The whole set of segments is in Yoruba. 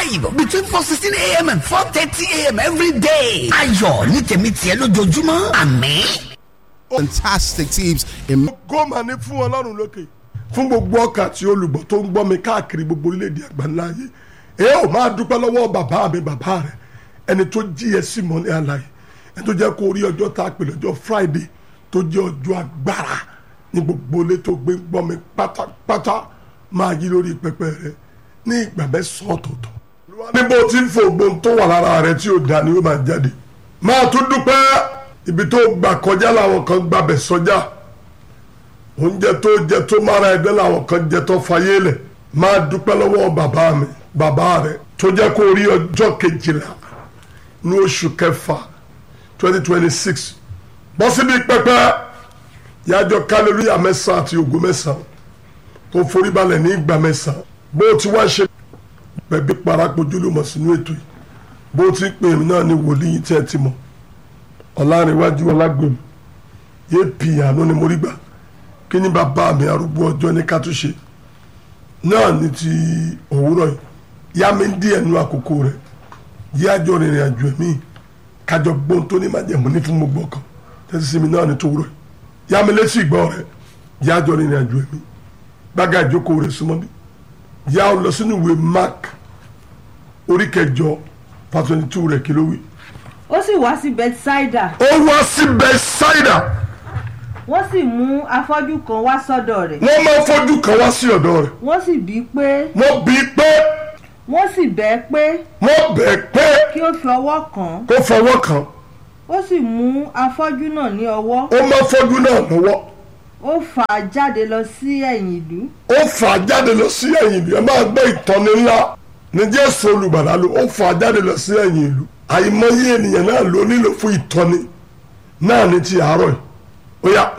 live between four sixteen a.m. and four thirty a.m. every day. ayọ̀ ní tèmi tiẹ̀ lójoojúmọ́ àmín. fantastic teams in gómà ní fún ọlọ́run lókè fún gbogbo ọkà àti olùgbọ́ tó ń gbọ́ mi káàkiri gbogbo orílẹ̀-èdè àgbáńlá ayé ẹ ò máa dúpẹ́ lọ́wọ́ bàbá mi bàbá rẹ ẹni tó jí ẹ sí mọ́lẹ́ àlàyé ẹni tó jẹ́ kó rí ọjọ́ tá a pè lọ́jọ́ friday tó jẹ́ ọjọ́ agbára ní gbogbo ilé tó gbé gbọ́ mi pátápátá máa yí lórí pẹpẹ rẹ ní ìgbà mẹ́sàn-án ọ̀tọ̀ọ̀tọ̀ níbo tí ń fò gbóhùn tó wà lára rẹ tí ò dá ni ó máa jáde máa tún dúpẹ́ ibi tó gbà kọjá làwọn kan gbàbẹ̀ sọjá oúnjẹ tó jẹ tó mára ẹgbẹ́ làwọn kan jẹ tó fayé lẹ̀ máa dúpẹ́ lọ́wọ́ bàbá mi bàbá rẹ̀ tó jẹ́ kó rí ọjọ́ kejìlá ní oṣù kẹfà twenty twenty six bọ́ síbi pẹpẹ yájọ kálórìà mẹ́sàn-án àti ògo mẹ́sàn-án tó forí balẹ̀ ní ìgbà mẹ́sàn-án bó o ti wá ṣe bẹ̀bí parapojúlùmọ̀ sínú ètò yìí bó o ti ń pè mí náà ní wòlíì tí ẹ ti mọ̀ ọ̀làrìnwájú ọlágbèmí yé pì àánú ni mo rí gbà kí ni bàbá mi arúgbó ọjọ́ ní ká tún ṣe náà ní ti òwúrọ̀ yìí yá mi ń dí ẹnu àkókò rẹ̀ yájọ rìnrìn àjò ẹ̀mí kájọ gbóhùn tó ní májẹ̀mú ní fún gbogbo ọkàn tẹ́sí sí mi náà ní tòwúrọ̀ yìí yá mi létí ìgbọ́ rẹ̀ yájọ rìnrìn àjò ẹ̀mí gbága ìjókòó rẹ̀ súnmọ́ bí yá ọ lọ sínú ìwé mark orí kẹjọ fa twenty two rẹ̀ kí ló wí. ó sì wá sí bethsaida ó wá sí bẹ́sáìdà wọ́n sì mú afọ́jú kan wá sọ́dọ̀ rẹ̀ wọ́n máa fojú kan wá sí ọ̀dọ̀ rẹ̀ wọ́n sì bí pé wọ́n bí pé wọ́n sì bẹ́ẹ̀ pé wọ́n bẹ̀ pé kí ó fi ọwọ́ kàn án kó fọwọ́ kàn ó sì mú afọ́jú náà ní ọwọ́ ó máa fojú náà lọ́wọ́ ó fà á jáde lọ sí ẹ̀yìn ìlú ó fà á jáde lọ sí ẹ̀yìn ìlú ẹ máa gbọ́ ìtọ́ni ńlá ní jésù olùgbàlà ló ó fà á jáde lọ sí ẹ̀yìn ìlú àìmọye ènìyàn náà ló nílò fún ìtọ́ni náà ní ti àárọ̀ yìí ó yá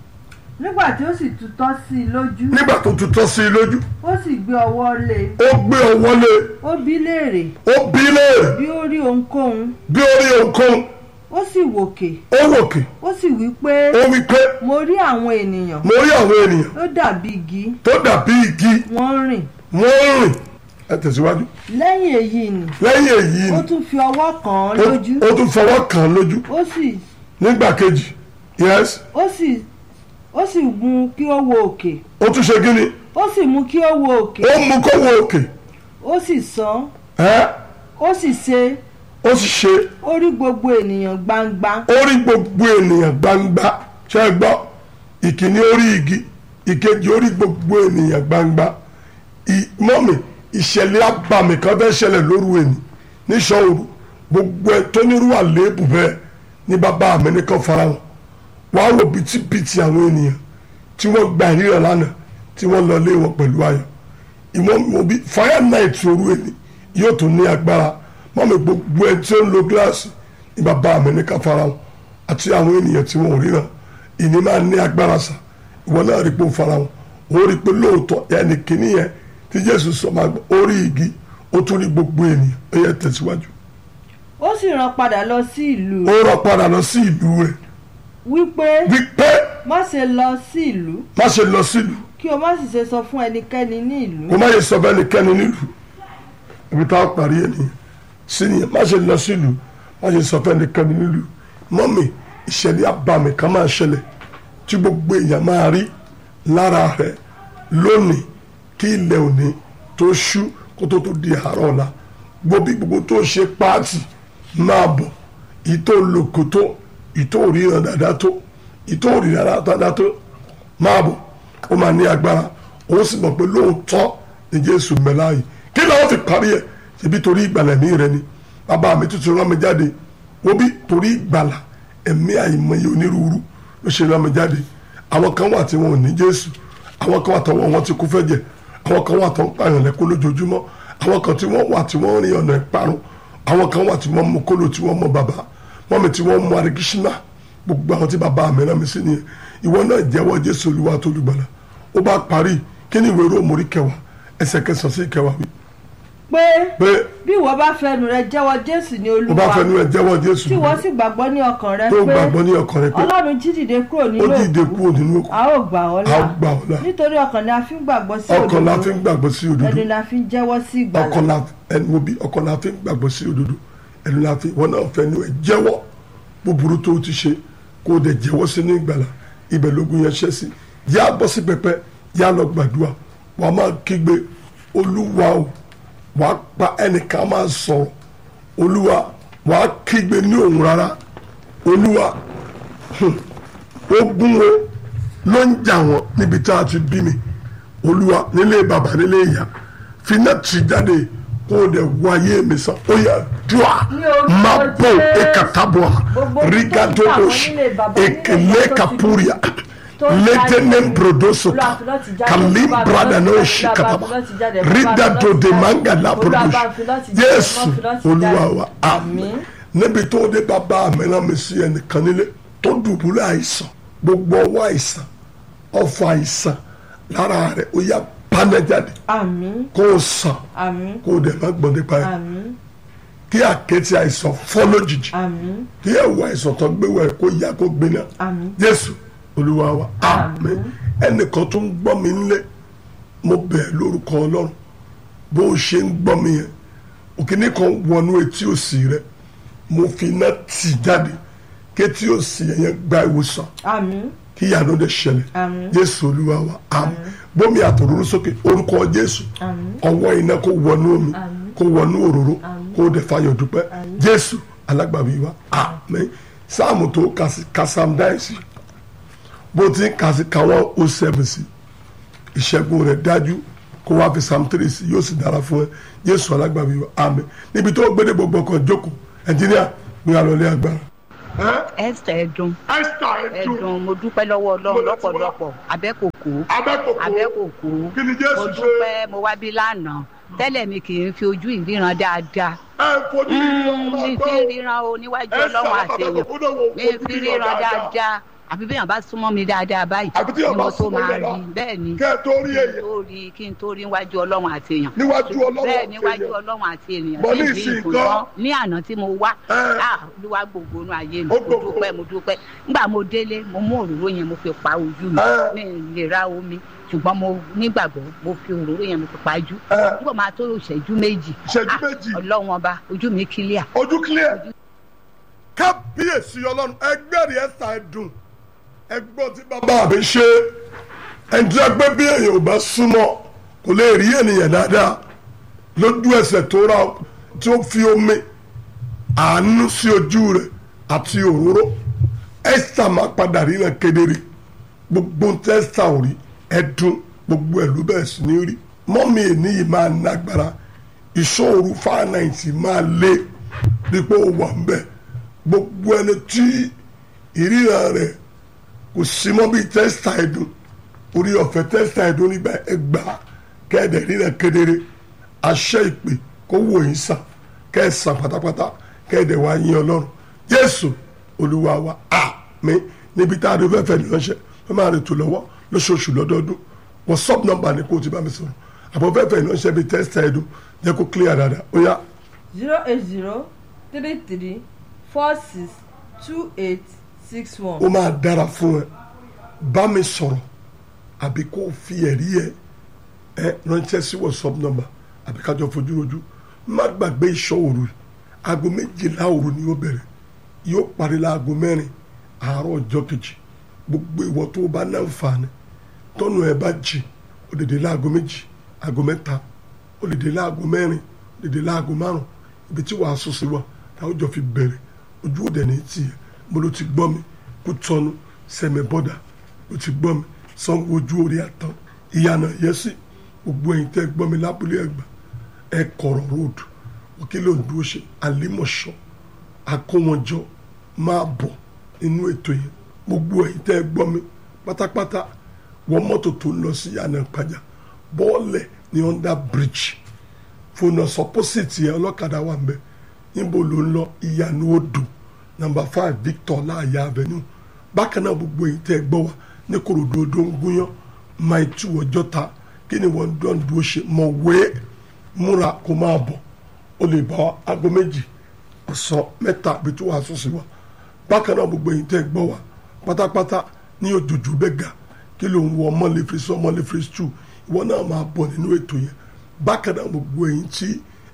nígbà tí ó sì tutọ́ sí i lójú nígbà tó tutọ́ sí i lójú ó sì gbé ọwọ́ lé e ó gbé ọwọ́ lé ó bí léèrè ó bí léèrè bí ó rí ohunkóhun bí ó rí ohunkóhun ó sì wòkè ó wòkè ó sì wí pé ó wí pé mo rí àwọn ènìyàn mo rí àwọn ènìyàn ó dàbí igi tó dàbí igi wọ́n ń rìn wọ́n ń rìn ẹ tẹ̀síwájú lẹ́yìn èyí ni lẹ́yìn èyí ó ni tún fi ọwọ́ kàn án ó- lójú ó tún fọwọ́ kàn án lójú ó sì nígbà kejì yes ó sì ó sì mú kí ó wo òkè ó tún ṣe gíní ó sì mú kí ó wo òkè ó mú kó wo òkè ó sì sán ẹ́ ó sì ṣe ó sì ṣe ó rí gbogbo ènìyàn gbangba ó rí gbogbo ènìyàn gbangba ṣe é gbọ́ ìkíní orí igi ìkejì ó rí gbogbo ènìyàn gbangba ì- mọ́mì ìṣẹ̀lẹ̀ abàmì kan fẹ́ ṣẹlẹ̀ lóru ẹni níṣọ́ọ̀rù gbogbo ẹ tó nírú àléébù bẹ́ẹ̀ ní bàbá mi nìkan fara wọn wàá wò bìtìbìtì àwọn ènìyàn tí wọ́n gba ìríran lánàá tí wọ́n lọ lé wọn pẹ̀lú ayọ̀ ìwọ̀n mo bí fire night òru ẹni yóò tún ní agbára mọ́mì gbogbo ẹ tí ó ń lo gíláàsì ní bàbá mi nìkan fara wọn àti àwọn ènìyàn tí wọn ò ríran ìní máa ní agbára sà ìwọ náà rí pé ó fara wọn ó rí pé lóòótọ́ ẹnì kìíní yẹn tí jésù sọ máa gbọ́ ó rí igi ó tún rí gbogbo ènìyàn ó yẹ tẹ̀síwájú ó sì rán padà lọ sí ìlú ó rọ padà lọ sí ìlú rẹ̀ wípé wípé má ṣe lọ sí ìlú má ṣe lọ sílùú kí o má sì ṣe sọ fún ẹnikẹ́ni ní ìlú kó má yẹ sọ bẹ́ẹ̀ nìkẹ́ni nílùú ibi tá a parí ẹ̀ nìyẹn sí nìyẹn má ṣe lọ sílùú má ṣe sọ bẹ́ẹ̀ nìkẹ́ni nílùú mọ́mì ìṣẹ̀lẹ̀ abàmì kan máa ṣẹlẹ̀ tí gbogbo èèyàn máa rí lára rẹ̀ lónìí kí ilẹ̀ òní tó ṣú kó tó tó di àárọ̀ ọ̀la gbòbí gbogbo tó ṣe páàtì máa bọ̀ ìtò lòkò tó ìtò òríran dáadáa tó ìtò òríran dáadáa tó máa bọ̀ ó máa ní agbára ó sì mọ̀ pé lóòótọ́ ni jésù mẹ́lá yìí kí ló fi parí ẹ̀ ṣebí torí ìgbàlà ẹ̀mí rẹ ni bàbá mi tuntun rán mi jáde wọ́n bí torí ìgbàlà ẹ̀mí àìmọye onírúurú ló ṣe rán mi jáde àwọn kan wà tí wọn ò ní jésù àwọn kan wà tọwọ́ wọn ti kú fẹ́ jẹ àwọn kan wà tó ń pààyàn lẹ́kún lójoojúmọ́ àwọn kan tí wọ́n wà tí wọ́n rìn ọ̀nà ìparun àwọn kan wà tí wọ́n mú kóló tí wọ́n mọ bàbá wọ́n mi tí wọ́n mú arigishina gbogbo àwọn tí bàbá mi rán mi sí nìyẹn ìwọ náà jẹ́wọ́ jésù olúwa tó lùgbàlà ó bá parí kí ni ìwé róòmù orí kẹwàá ẹsẹ̀ kẹsàn-án sí kẹwàá wí pé pé bí ìwọ bá fẹnu rẹ jẹ́wọ́ jésù ní ó bá olúwa fẹnu ẹ jẹ́wọ́ jésù tí ìwọ sì gbàgbọ́ ní ọkàn rẹ tó pé gbàgbọ́ ní ọkàn rẹ pé ọlọ́run jí dìde kúrò ó nínú dìde òkú kúrò nínú òkú a ó gbà ọ́ a ó là gbà ọ́ là nítorí ọkàn ni a fi ń gbàgbọ́ sí ọkàn la fi òdodo ń gbàgbọ́ sí òdodo ẹnu ni a fi ń jẹ́wọ́ sí ìgbàlà ọkàn la ẹni wo bí ọkàn la fi ń gbàgbọ́ sí òdodo ẹni la fi wọn náà fẹ́ ni ẹ jẹ́wọ́ búburú tó o ti ṣe kó o dẹ̀ jẹ́wọ́ sínú ìgbàlà ibẹ̀ lógun yẹn ṣẹ́ sí yá bọ́ sí pẹpẹ yá lọ gbàdúrà wà á máa kígbe olúwa o wà á pa ẹnìkan máa sọ̀rọ̀ olúwa wà á kígbe ní òun rárá olúwa hmm, ogun o ló ń jà wọ́n níbi tá a ti bí mi olúwa nílé bàbá nílé ìyá finá tì jáde kó o dẹ̀ wọ ayé mi sàn ó yà dùà Ní orúkọ má bò Jésù. ekataboa Gbogbo ibi tó ń rigadolos jà wọ́n nílé bàbá, nílé ekele ìyá tó ti kapuria tó ń letenem jáde. brodosoka Olúwa, finá ti jáde. kalim Olúwa, bradanoshi finá ti jáde. kataba Olúwa, finá ti jáde. Olúwa, ridado finá ti de jáde. manga la Olúwa, produce finá ti jáde. jésù Olúwa, finá ti olúwa jáde. wa àmín Àmín. níbi tó dé bàbá mi náà mi sí ẹnìkan nílé tó dùbúlẹ̀ àìsàn gbogbo ọwọ́ àìsàn ọfọ àìsàn lára rẹ̀ ó yá bánájáde àmín kó o sàn àmín kó o dẹ̀ má gbọ́n nípa ẹ̀ àmín kí àkẹ́tì àìsàn fọ́ lójijì àmín kí ẹ̀wọ̀ àìsàn tó gbé wẹ̀ kó yá kó gbiná àmín jésù olúwa wa àmín ẹnìkan tó ń gbọ́ mi nílé mo bẹ̀ lórúkọ ọlọ́run bó o ṣe ń gbọ́ mi yẹn òkìní kan wọnú etí òsì rẹ mo fi iná tì jáde kétí òsì yẹn gba ìwòsàn àmín kí ìyanu dẹ̀ ṣẹlẹ̀ Àmín. jésù olúwa wa àmín bómi àtòróró sókè orúkọ jésù Àmín. ọwọ́ iná kó wọnú omi Àmín. kó wọnú òróró kó dẹ̀ fayọ̀ dúpẹ́ jésù alágbàbí wa àmín sáàmù tó kàsí kásám dáìsì bó ti ń kàsí káwọn ó sẹ́fù sí ìṣẹ́gun rẹ̀ dájú kó wá fi psalm three sí yóò sì dára fún ẹ jésù alágbàbí wa àmín níbi tó gbédè gbogbo ọkàn jókòó ẹnjìníà gbé alọ́lé agbára. esther ẹdun esther ẹdun mo dúpẹ́ lọ́wọ́ ọlọ́run lọ́pọ̀lọpọ̀ abẹ́kòkó abẹ́kòkó abẹ́kòkó Kí ni Jésù mo ṣe? dúpẹ́ mo wá bí lánàá tẹ́lẹ̀ mi kì í fi ojú ìríran dáadáa ẹ fojú mi fi ríran o níwájú ọlọ́run àtẹ̀yàn mi fi ríran dáadáa àfi bí èèyàn bá súnmọ́ mi dáadáa báyìí Àfi tí èèyàn ni bá mo tó súnmọ́ máa dáadáa. rí bẹ́ẹ̀ ni kẹ́ ẹ tó rí kí n èyàn tó rí kí n tó rí níwájú ọlọ́run àti èèyàn níwájú ọlọ́run bẹ́ẹ̀ àti níwájú èèyàn. ọlọ́run àti ènìyàn Bọ́ ní sí ìsìn ìlú kan. ìfúnná ní àná tí mo wá Ẹ. ah olúwa gbogbo inú ayé mi Ó mo gbogbo. dúpẹ́ mo dúpẹ́ nígbà mo délé mo mú òróró yẹn mo fi pa ojú mi Ẹ. mi ì lè ra omi ṣùgbọ́n mo nígbàgbọ́ mo fi òróró yẹn mo fi pa ojú Ẹ. nígbà máa tó ìṣẹ́jú méjì Ìṣẹ́jú ah, méjì. ọlọ́run ọba ojú mi kílíà ojú clear kábíyèsí ọlọ́run ẹgbẹ́rì ẹ̀sà ẹ̀dùn ẹgbọ́n tí bàbá mi ṣe ẹni tí a gbé bí èèyàn ò bá súnmọ́ kò lè rí ènìyàn dáadáa lójú ẹsẹ̀ tó ra tí ó fi omi àánú sí ojú rẹ̀ àti òróró ẹ̀sà máa padà ríran kedere gbogbo tẹ́sà ò rí ẹ̀dùn gbogbo ẹ̀ ló bẹ̀rẹ̀ sí ní rí mọ́mí ènìyàn máa nágbára ìṣòro fáànàìtì máa lé dípò wà ń bẹ̀ gbogbo ẹni tí ìríran rẹ̀ kò sí mọ́ bíi tẹ́sítà ẹ̀dùn orí ọ̀fẹ́ tẹ́sítà ẹ̀dùn nígbà ẹgbàá kẹ́ẹ̀dẹ̀ ríran kedere àṣẹ ìpè kó wò yín sàn kẹ́ẹ̀sán pátápátá kẹ́ẹ̀dẹ̀ wá yín ọlọ́run jésù olúwa wa àmín níbi tá a dé fẹ́fẹ́ ní ránṣẹ́ wọ́n máa rètò lọ́wọ́ lóṣooṣù lọ́dọọdún whatsapp number ni kó o ti bá mi sọ̀rọ̀ àbọ̀ fẹ́fẹ́ ní ránṣẹ́ bíi tẹ́sítà ẹ̀dùn jẹ́ kó clear dáadáa ó yá zero eight zero three three four six two eight six one. ó máa dára fún ẹ bá mi sọ̀rọ̀ àbí kó o fi ẹ̀rí ẹ ẹ ránṣẹ́ sí whatsapp number àbí kájọ fojú rojú má gbàgbé ìṣọ́ òru aago méjìlá òru ni ó bẹ̀rẹ̀ yóò parí láago mẹ́rin àárọ̀ ọjọ́ kejì gbogbo ìwọ tó o bá náǹfààní tọ́nu ẹ bá jì ó lè dé láago méjì aago mẹ́ta ó lè dé láago mẹ́rin ó lè dé láago márùn ibi tí wàá sùn sí wa táwọn jọ fi bẹ̀rẹ̀ ojú òde ní tiẹ̀ mo ló ti gbọ́ mi kú tọ́nu sẹ́mi bọ́dà ló ti gbọ́ mi sanwó ojú orí àtàn ìyànà yẹsì gbogbo ẹ̀yin tẹ́ gbọ́ mi lábúlé ẹ̀gbà ẹ̀ kọ̀rọ̀ road òkèlè òǹdó ṣe àlímọ̀ṣọ́ àkówọ́njọ máa bọ̀ nínú ètò yẹn gbogbo ẹ̀yin tẹ́ gbọ́ mi pátápátá wọ mọ́tò tó ń lọ sí ìyànà ìpàjà bọ́ọ̀lẹ̀ ní under bridge fònà sọpọ́sìtì yẹn ọlọ́kadà wà ń bẹ níbo ló ń lọ ìyànà odò number five victor láàyè avenue bákan náà gbogbo èyí tẹ́ gbọ́ wa ní korodo odò ń gúnyán máa tú ọjọ́ ta kí ni wọ́n dán dúró ṣe mọ̀ wé múra kó máa bọ̀ ó lè bá aago méjì ọ̀sán mẹ́ta àbí tó wàá sùn sí wa bákan náà gbogbo èyí tẹ́ gbọ́ wa pátápátá ní òjòjú bẹ́ẹ̀ ga kí ló ń wọ ọmọlẹ́fẹ̀sì ọmọlẹ́fẹ̀sì tù ìwọ náà máa bọ̀ nínú ètò yẹn bákan náà gbogbo èyí tí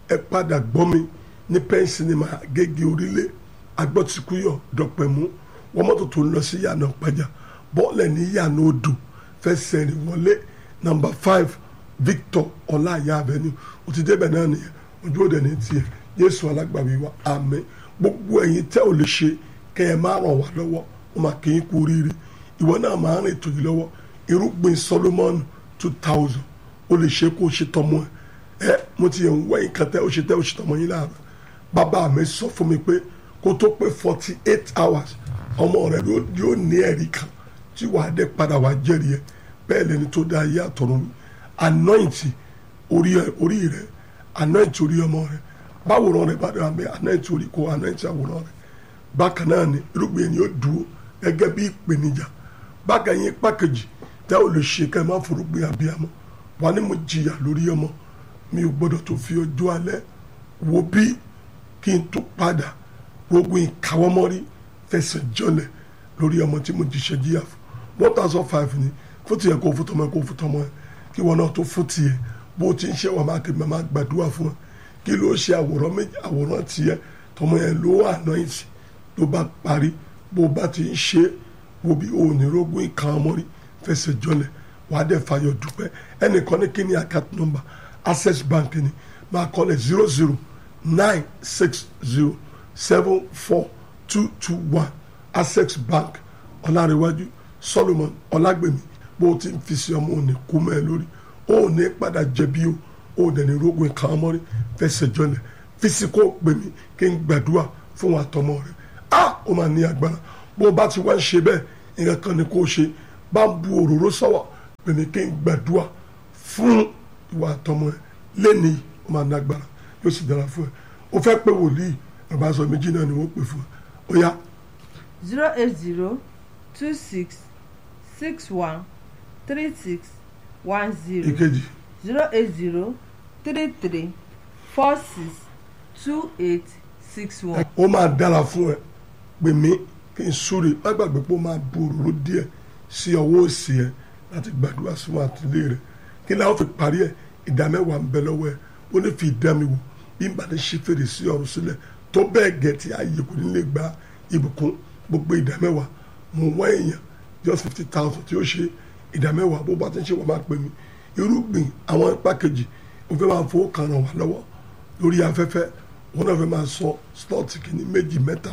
ẹ padà gbọ́ mi ní pen cinema gègé orílẹ̀ agbọ́tikúyọ̀ dọ̀pẹ̀mú wọ́n mọ́tò tó ń lọ sí yànnà pàjá bọ́ọ̀lẹ̀ ní yànnà odò fẹsẹ̀ rìn wọlé number five victor ọláyà avenue ó ti débẹ̀ náà nìyẹn ojú òde ní tiẹ̀ yéésù alágbàwí wa àmín gbogbo ẹ̀yin tẹ́ ò lè ṣe kẹ́ ẹ má ràn wá lọ́wọ́ ó máa kí n kú oríire ìwọ náà máa rìn ètò yìí lọ́wọ́ irúgbìn solomon two thousand ó lè ṣe kó o ṣe tọmọ ẹ ẹ mo ti yẹ ń wẹ́yìn kan tẹ́ ó ṣe tẹ́ ó ṣe tọmọ yín láàárọ̀ bàbá mi sọ fún mi pé kó tó pé forty eight hours ọmọ rẹ yóò ní ẹ̀rí kan tí wàá dé padà wàá jẹ́rìí ẹ bẹ́ẹ̀ lẹni tó dá ayé àtọ̀run anointi orí rẹ anointi orí ọmọ rẹ báwòrán rẹ bá dára bẹ́ẹ̀ anointi orí kó anointi àwòrán rẹ bákan náà ni irúgbìn yẹn yóò dúró gẹ́gẹ́ bí ìpèníjà bákan yẹn pàkejì tẹ́ ò lè ṣe ká ẹ má forúgbìn abiyamọ wà ní mo jìyà lórí ọmọ mi ò gbọ́dọ̀ tó fi ọjọ́ alẹ́ wo bí kí n tó padà gbogbo ìkáwọ́mọ́rí fẹsẹ̀ jọlẹ̀ lórí ọmọ tí mo jíṣẹ́ jíyà fún one thousand five ni fún tiẹ̀ kó fún tọmọ ẹ kó fún tọmọ ẹ kí wọn náà tó fún tiẹ̀ bó ti ń ṣe wà máa kébì máa gbàdúrà fún ẹ kí ló ṣe àwòrán méjì àwòrán tiẹ̀ tọmọ yẹn ló wà náà ìsì ló bá parí bó bá ti ń ṣe wo bí onírògùn ìkáwọ́mọ́rí fẹsẹ̀ jọlẹ̀ wàá dẹ̀ fàyọ̀ dúpẹ́ ẹnìkan ní kí ni account number access bank ni máa kọ́lẹ̀ zero zero nine six zero seven four two two one access bank ọ̀làríwájú solomon ọ̀làgbèmí bó ti ń fi sí ọmọ òní kú mẹ́ ẹ lórí òní padà jẹ̀bi o òní ní rogun kan mọ́rí fẹsẹ̀ jọlẹ̀ fisiko gbèmí kí n gbàdúrà fún wa tọmọ rẹ a ó máa ní agbára bó bá ti wá ń ṣe bẹ́ẹ̀ nǹkan kan ni kò ṣe bá ń bu òróró sọ́wọ́ gbèmí kí n gbàdúrà fún ìwà àtọmọ ẹ lẹ́ni ó máa ní agbára yóò sì dára fún ẹ o fẹ́ pé wòlíì bàbá sọ méjì náà ni wọ́n pè fún ẹ ó yá. zero eight zero two six six one three six one zero ìkejì zero eight zero three three four six two eight six one. ó máa dára fún ẹ pè mí kí n súre má gbàgbé pé ó máa bu òróró díẹ̀ sí ọwọ́ òsì ẹ láti gbàdúrà sínú àtìlẹ́ rẹ kí ni àwọn fi parí ẹ ìdá mẹ́wàá ń bẹ lọ́wọ́ ẹ ó ní fi ìdá mi wò bí n bá ní ṣe fèrè sí ọ̀run sílẹ̀ tó bẹ́ẹ̀ gẹ̀ tí ayé kò ní lè gba ìbùkún gbogbo ìdá mẹ́wàá mo wá èèyàn just fifty thousand tí ó ṣe ìdá mẹ́wàá bó bá ti ń ṣe wọ́n máa pè mí irúgbìn àwọn ipá kejì ó fẹ́ máa fowó kan ràn wá lọ́wọ́ lórí afẹ́fẹ́ wọn náà fẹ́ máa sọ slọ́ọ̀tì kìíní méjì mẹ́ta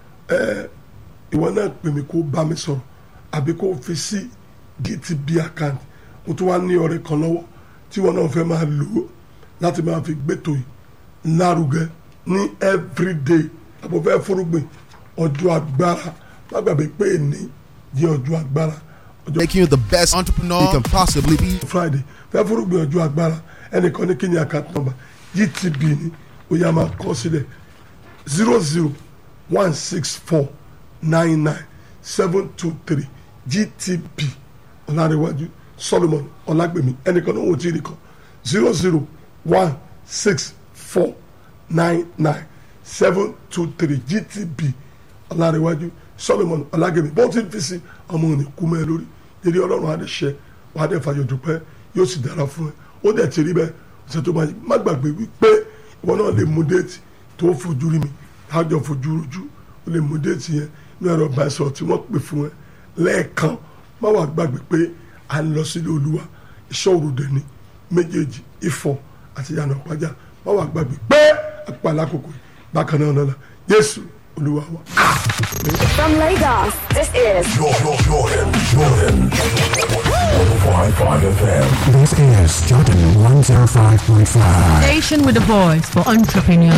ẹ ìwọ náà pè mí kó bá mi sọ̀rọ̀ àbí kó fi sí gtb account mo tún wá ní ọ̀rẹ́ kan lọ́wọ́ tí wọn náà fẹ́ máa lò ó láti máa fi gbẹ́tò yìí lárugẹ ní everyday àbò fẹ́ fúrúgbìn ọjọ́ agbára má gbàgbé pé ní di ọjọ́ agbára ọjọ́ Making you the best entrepreneur you can possibly be. friday fẹ́ fúrúgbìn ọjọ́ agbára ẹnìkan ní kíni account number gtb ni ó yá máa kọ sílẹ̀ zero zero one six four nine nine seven two three gtb ọ̀làríwájú solomon ọ̀làgbèmí ẹnìkan ní òun ti rí kan zero zero one six four nine nine seven two three gtb ọ̀làríwájú solomon ọ̀làgbèmí bó ti ń fi sí ọmọ òní kú mẹ́ lórí dédé ọlọ́run adéṣẹ́ wàá dẹ̀ fàyọ̀ dúpẹ́ yóò sì dára fún ẹ ó dẹ̀ ti rí bẹ́ẹ̀ ọ̀sẹ̀ tó máa yí má gbàgbé wípé ìwọ náà lè mú déètì tó fojú rí mi tájọ fojú rojú ó lè mú déètì yẹn ní ẹ̀rọ ìbánisọ̀rọ̀ tí wọ́n pè fún ẹ lẹ́ẹ̀kan má wàá gbàgbé pé à ń lọ sílé olúwa iṣẹ́ òrùdẹ ni méjèèjì ifọ̀ àti yànnà pàjá má wàá gbàgbé pé àpàlà kòkò bákan náà lọ́la yéésù olúwa wa. From Lagos, this is This is Jordan 105.5. Station with a voice for entrepreneurs.